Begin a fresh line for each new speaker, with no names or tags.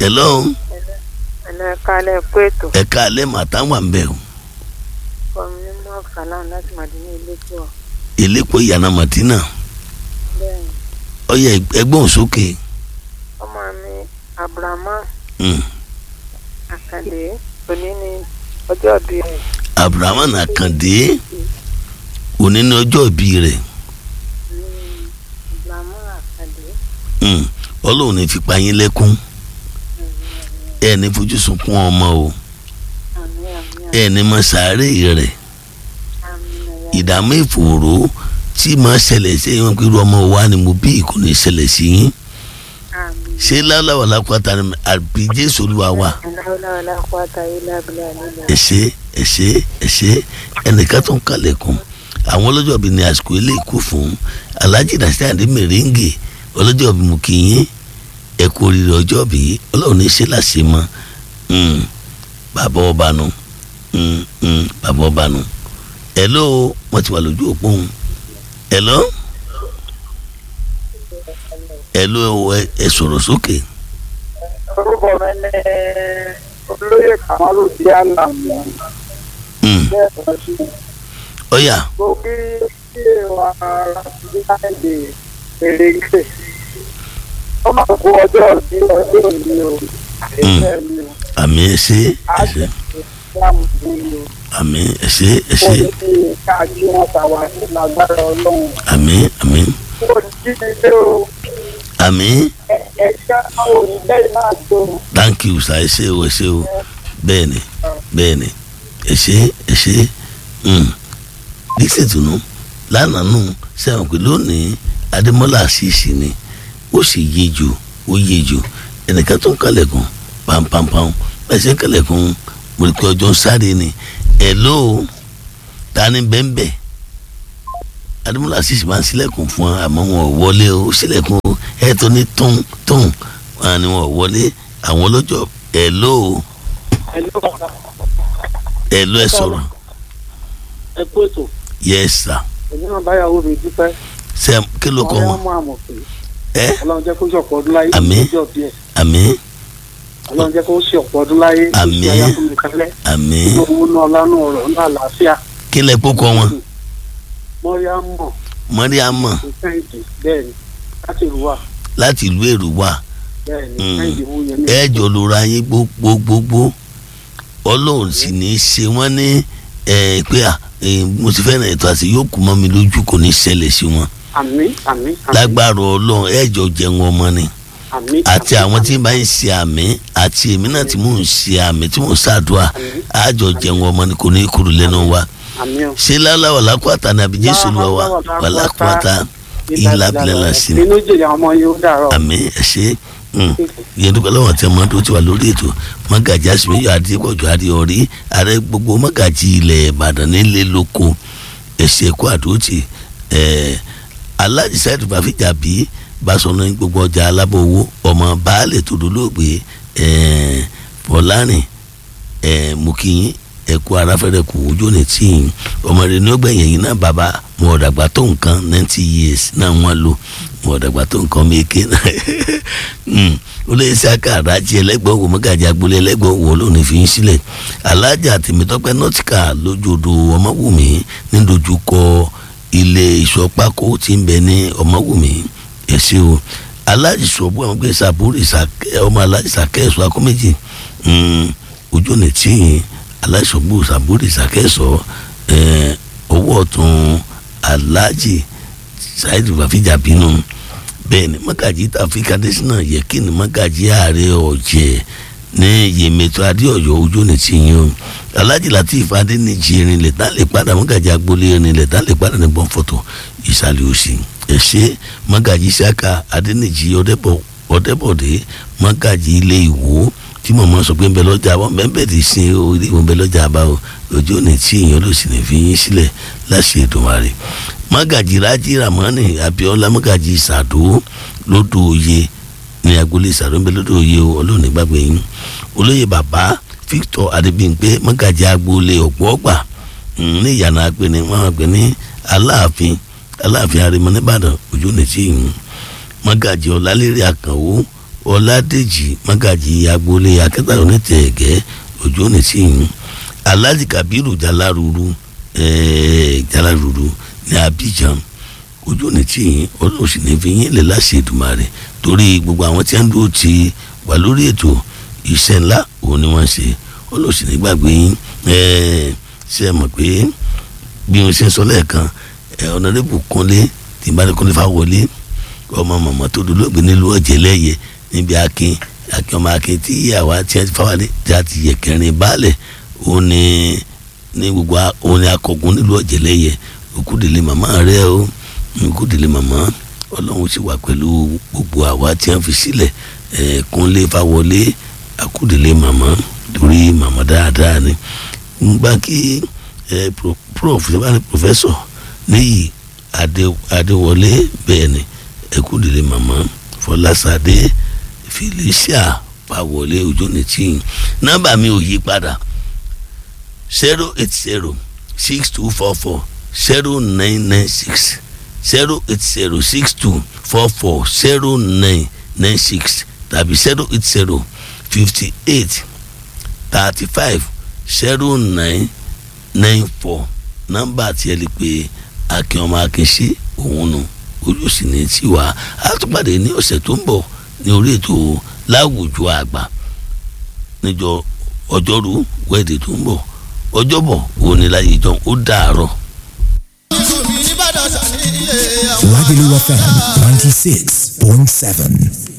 hello
ẹ̀lẹ́ kalẹ̀ pé ètò
ẹ̀ka alẹ́ màtá wà ń bẹ̀ o
kọ́mi mọ́ salam láti màdínà ilé tí wọ́n
ìlépo ìyànà màtínà
bẹ́ẹ̀ ni
ọyẹ ẹgbọ́n sókè
ọmọ mi abrahamu
Mm.
àkàndé òní ni ọjọ́ bí rẹ̀
abrahamu àkàndé òní ní ọjọ́ ìbí rẹ̀
abrahamu àkàndé
Mm. ọlọ́run ní fipá yín lẹ́kún ẹ ní fojú sunkún ọmọ o
àmì àmì
ẹ ní mọ sàárè rẹ̀
àmì
ìdààmú ìfòòró tí máa ṣẹlẹ̀ sí ẹ̀yìn wọn pé irú ọmọ wa ni mo bí kò ní ṣẹlẹ̀ sí yín
àmì
ṣé láláwà lápáta ni àbí jésù olúwa wa
aláwọ̀lá kwata ilé abilé àlejò
ẹ ṣé ẹ ṣé ẹ ṣé ẹnìkan tó ń kalẹ̀kùn àwọn ọlọ́jọ́ bíi ní àsìkò ilé ìkú fún alhaji nasirade mèrèǹgè ọlọ́jọ́ bíi mú kí yín ẹ kú oríire ọjọ́ bíi ọlọ́run ní ṣe láṣẹ mọ́ Mm. bàbá ọba nu Mm, mm, bàbá ọba nu hello wọ́n ti wà lójú òpó òun hello hello ẹ ẹ sọ̀rọ̀ sókè
orúkọ mi ní olóyè kamalu diana mi
Mm.
bẹ́ẹ̀ lọ sí
ọ̀yà
mo kí ilé wa láti èrèǹgbè ó máa kó ọjọ́ sí ọjọ́ òní o ẹ̀ṣẹ̀ mi o
àmì ẹ ṣé ẹ ṣé
ìsìlámù mi o
àmì ẹ ṣé ẹ
ó
ṣé
ní kí káàkiri wọn tàwa sí lágbára ọlọ́run
àmì àmì
ó ní kí ni pé o
àmì
ẹ̀ka òní bẹ́ẹ̀ náà tó
thank you sir ẹ ṣé o ẹ ṣé o bẹ́ẹ̀ ni bẹ́ẹ̀ ni ẹ ṣé ẹ ṣé dísè tùnú lánàá nù sẹ́wọ̀n pé lónìí adémọ́lá àṣìṣì ni ó sì yé jù ó yé jù ẹnìkan tó ń kalẹ̀kùn pampampam bẹ́ẹ̀ ṣe ń kalẹ̀kùn mo rí pé ọjọ́ ń sáré ni hello ta ni bẹ́ẹ̀ adémọ́lá àṣìṣì máa ń ṣílẹ̀kùn fún wa àmọ́ wọn ò wọlé o ó ṣílẹ̀kùn ẹ̀ tó ní tún tún wọn ni wọn ò wọlé àwọn ọlọ́jọ́ hello hello ẹ sọ̀rọ̀
ẹ kú ètò
yes sir
èmi náà báyàwó mi dúpẹ́
ṣe kí ló kọ wọn
mọ àmọ̀ pé
ẹ
ọlọ́run jẹ́ kó ṣe ọ̀pọ̀ ọdún láyé
Àmín.
ọjọ́ bí ẹ̀
àmín
ọlọ́run jẹ́ kó ṣe ọ̀pọ̀ ọdún láyé
Àmín.
ìṣẹ́ ayáfúnmi kálẹ̀
àmín
owó náà lánà ọ̀rọ̀ náà àlàáfíà
kí lẹ kó kọ wọn
mọ́ríámọ̀
mọ́ríàmọ́
kẹ́hìndé bẹ́ẹ̀ ni láti ìlú wa
láti ìlú èrúwà
bẹ́ẹ̀ ni
Mm.
kẹ́hìndé mú yẹn ní
ẹ jọ lóra yín gbogbogbò ọlọ́run sì ní í ṣe wọ́n ní ẹ pé à ẹ, mo ti fẹ́ràn ètò àti yóò kú mọ́ mi lójú kò ní ṣẹlẹ̀ sí wọn
àmín àmín àmín
lágbára ọlọ́run ẹ jọ jẹun ọmọ ni
àmín
àti
àmín,
àwọn tí bá ń ṣe àmì àti èmi náà tí mò ń ṣe àmì tí mò ń ṣàdúrà
àmín
àjọ jẹun ọmọ ni kò ní kúrò lẹ́nu wa
àmín o.
ṣé láláwà lákùátà ní àbí jésù lọ wa wà lákùátà ìlà abilẹ̀ sí ni
inú jèrè àwọn ọmọ yóò dàrọ.
àmì ẹ ṣé mm. yẹn dúpẹ́ lọ́wọ́ tí ọmọ tó ti wà lórí ètò mọ́gàjì àsìmíyọ adépọ̀jù adéọrí ààrẹ gbogbo mọ́gàjì ilẹ̀ ìbàdàn nílé lóko ẹ̀ṣẹ̀ ẹ̀kọ́ àdótì ẹ̀ aláàjì sáyẹ̀dù bàfíjà bí basọ̀nà gbogbo ọjà alábọ̀wọ́ ọmọ baálẹ̀ tó dolóògbé ẹ̀ fọlárìn ẹ̀ mùkìyín ẹ̀kú aráfẹ́rẹ́ kù ojú ní tí ọmọ rẹ̀ ní ó gbẹ̀yìn yìí náà bàbá mo ọ̀dàgbà tó nǹkan ninety years náà wọ́n lò mo ọ̀dàgbà tó nǹkan méke náà olóyè saka àdájì ẹlẹ́gbọ̀n wò mọ́gàjì agboolé ẹlẹ́gbọ̀n wò lónìí fi ń sílẹ̀ alájà tèmítọ́pẹ́ nọ́tìkà lójoodo ọmọwùmí nídojúkọ ilé ìṣọ́pákó tí ń bẹ ní ọmọwùmí ẹ̀sìn o alájì sọ̀bù àwọn gbé sàbúrì sàkẹ́ ọmọ alájì sàkẹ́ ẹ̀sọ́ akọ́méjì ojú ní tíyìn aláìsọ̀bù sàbúrì sàkẹ́sọ̀ ọwọ́ ọ̀tún alájì ṣáìdì bàfíjà bínú bẹ́ẹ̀ ni mọ́gàjì tàfíkà dẹ́sínà yẹ kí ni mọ́gàjì ààrẹ ọ̀jẹ̀ ní yèmẹ̀tọ́ adéọ̀yọ́ ojú ní tíyìn o alájì latif adéníjì irinlẹ̀ tá lè padà mọ́gàjì agboolé irinlẹ̀ tá lè padà ní gbọ́nfọ̀tò ìsàlẹ̀ òsì ẹ̀ṣẹ́ mọ́gàjì saka adéníjì ọ̀dẹ́bọ̀dé mọ́gàjì ilé ìwò tí mọ̀mọ́ sọ pé ń bẹ lọ́jà wọn bẹ́ẹ̀ bẹ́ẹ̀ ti sin orí wọn bẹ lọ́jà bá o ojú òní tí èèyàn ló sì ní fi yín sílẹ̀ láṣẹ Èdùmàrè mọ́gàjì rájí ramani abiola mọ́gàjì sàdó lódò òye ní agboolé sàdó ń bẹ lódò òye o ọlọ́ọ̀ni gbàgbé yín olóyè bàbá Victor adébíyìnpé mọ́gàjì agboolé ọ̀gbọ́gbà ní ìyànà àgbẹ̀ ni wọ́n àgbẹ̀ ní aláàfin aláàfin arimọ nìbàdàn ojú òní tí yín mọ́gàjì ọ̀làlérí àkànwó ọládèjì mágàjì agboolé akẹtàlọ nítẹẹgẹ ojú òní tí yín alhaji kabiru jalaruru ẹẹ jalaruru ní abidjan ojú òní tí yín ọlọ́run sì ní fi yín lè láṣẹ Èdùmàrè torí gbogbo àwọn tí wọ́n ń dúró ti wà lórí ètò iṣẹ́ ńlá òun ni wọ́n ṣe ọlọ́run sì ní gbàgbé yín ẹẹ ṣe é mọ̀ pé bí wọ́n ṣe ń sọ lẹ́ẹ̀kan ẹ ọ̀nàdébù kúnlé tìǹbàdé kúnlé fáwọlé ọmọ mọ̀mọ́ tó dolóògbé nílùú ọ̀jẹ̀ lẹ́yẹ níbi akin akin ọmọ akin tí ìyàwó àti ẹtì fáwọlé tí a ti yẹ kẹrin baálẹ̀ òun ni ní gbogbo òun ni akọgun nílùú ọ̀jẹ̀ lẹ́yẹ òkúdìlé màmá rẹ o òkúdìlé màmá ọlọ́run sì wà pẹ̀lú gbogbo àwa tí wọ́n fi sílẹ̀ ẹ̀ kúnlé fáwọlé akúdìlé màmá torí màmá dáadáa ni ngbà kí ẹ prof ṣe bá ní professor níyì adéwọlé bẹ́ẹ̀ ni ẹkúndìlé màmá fọlásadé felicia pàwọlé ojónìtìyìn nọ́mbà mi ò yí padà zero eight zero six two four four zero nine nine six zero eight zero six two four four zero nine nine six tàbí zero eight zero fifty eight thirty five zero nine nine four nọ́mbà tí ẹ lè pe akin ọmọ akin ṣe òun nù ojú sì ní tiwa a tún pàdé ní ọ̀sẹ̀ tó ń bọ̀ ní orí ètò láwùjọ àgbà níjọ́ ọjọ́rú wẹ́ẹ̀dẹ̀ tó ń bọ̀ ọjọ́bọ̀ òun ni láyé jọ ó dàárọ̀.
Lagelu FM 96.7.